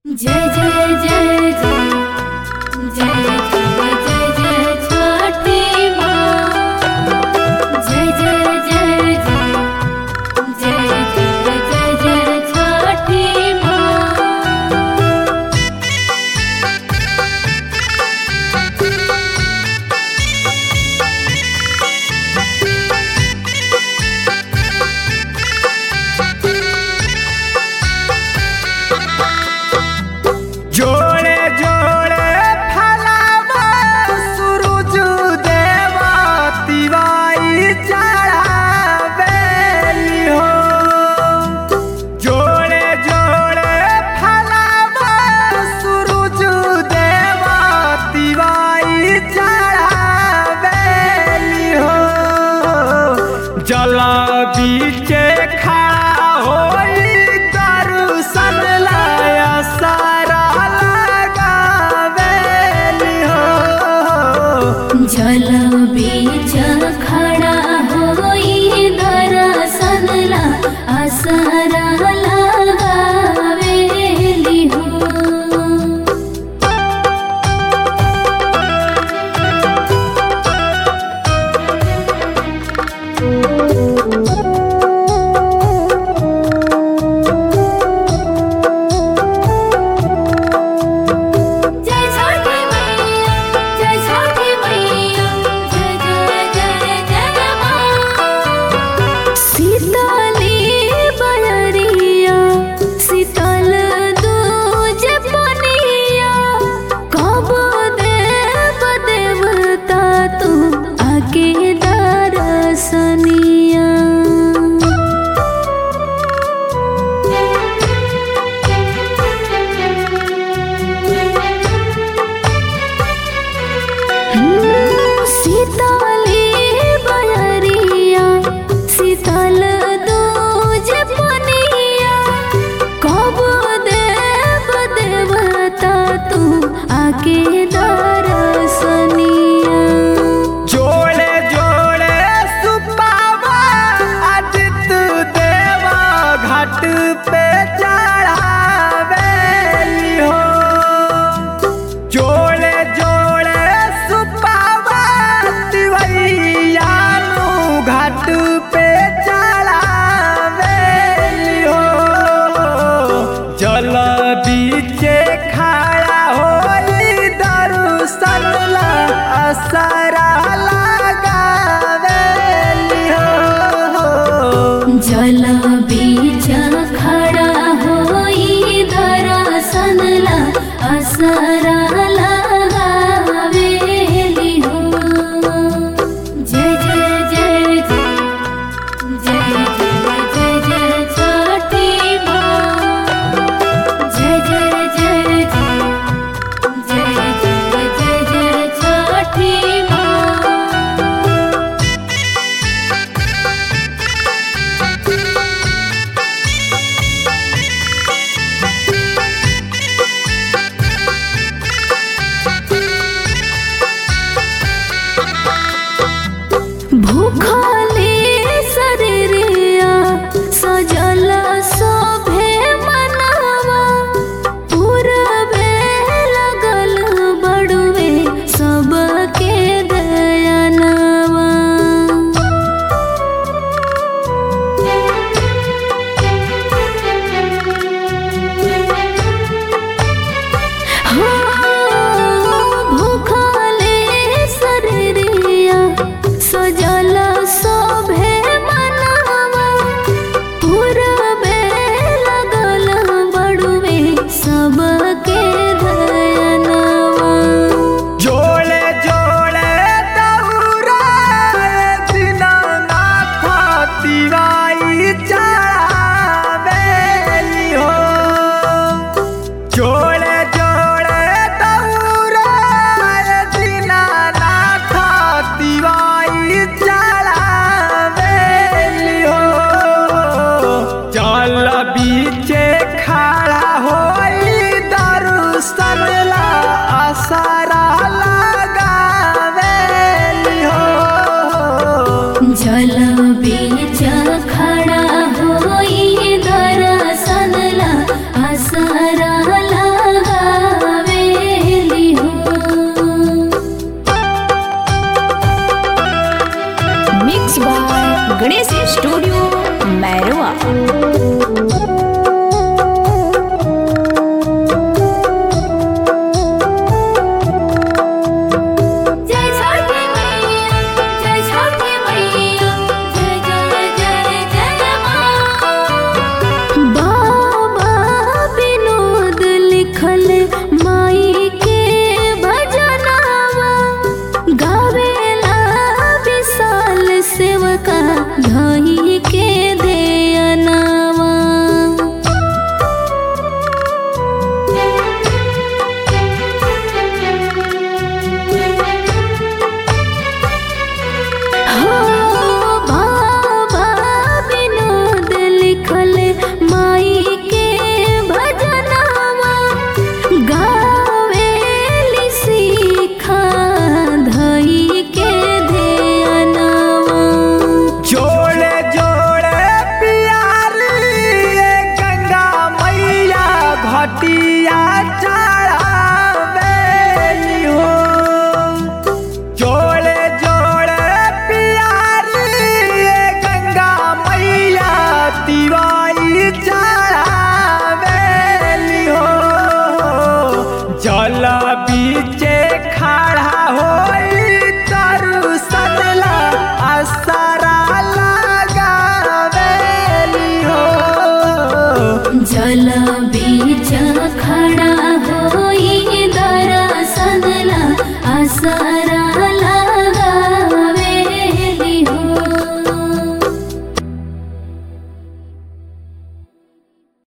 जय जय जय जय जय जय जय जय छठी माँ जय जय जय जय जय जय जय जय छठी माँ जोड़े जोड़े फलावा सूरज देवा तिवाई चढ़ावेली हो जोड़े जोड़े फलावा सूरज देवा तिवाई चढ़ावेली हो जल बीचे खड़ा होई दर्शन लाया सारा लगावेली हो जल बीच खड़ा होई दर्शन ला असरा लगावेली हो जय छठी मैया जय छठी मैया जय जय जय जय माँ शीतली बयरिया शीतल दूज पनिया कब देव देवता तू आके दरसनिया शीतली बयरिया शीतल दूज पनिया कब देव देवता तू आके दरसनिया जोड़े जोड़े सुपावा आदित्य देवा घाट पे चढ़ावेली हो जोड़े जोड़े सुपावा तिवैयानु घाट पे चढ़ावेली हो जल बीचे खड़ा होई दर्शन ला असरा लगावेली हो जल बीच खड़ा होई दर्शन ला असरा लगावेली हो जय जय जय जय जय जय जय जय छठी माँ जय जय जय जय जय जय जय जय छठी माँ भूखले शरीरिया सजल शोभे मनवा पूरबे लगल बड़ुए सबके दयनवा भूखले शरीरिया सजल शोभे मनवा पूरबे लगल बड़ुए सबके दयनवा जोड़े जोड़े दौरा दीनानाथ तिवाई चढ़ावेली हो जोड़े जोड़े दौरा दीनानाथ तिवाई चढ़ावेली हो जल बीचे खड़ा होई घटिया चढ़ावेली हो जोड़े जोड़े पियारी ये गंगा मैया तिवाई चढ़ावेली हो जल बीचे खड़ा होई तरु सनला असरा लगावेली हो जल बीच खड़ा होई दरसनला असर